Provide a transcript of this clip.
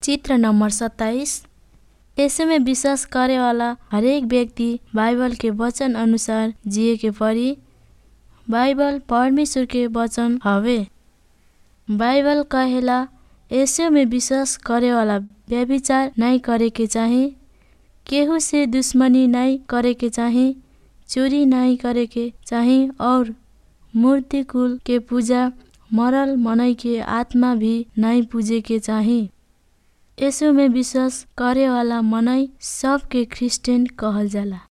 चित्र नंबर सत्ताईस ऐसे में विश्वास करे वाला हरेक व्यक्ति बाइबल के वचन अनुसार जिए के पड़ी बाइबल परमेश्वर के वचन हवे बाइबल कहेला ऐसे में विश्वास करे वाला व्यभिचार नहीं करे के चाही केहू से दुश्मनी नहीं करे के चाही चोरी नहीं करे के चाही और मूर्ति कुल के पूजा मरल मनई के आत्मा भी नहीं पूजे के चाही यसो में विश्वास करे वाला मनई सबके क्रिस्चियन कहल जाला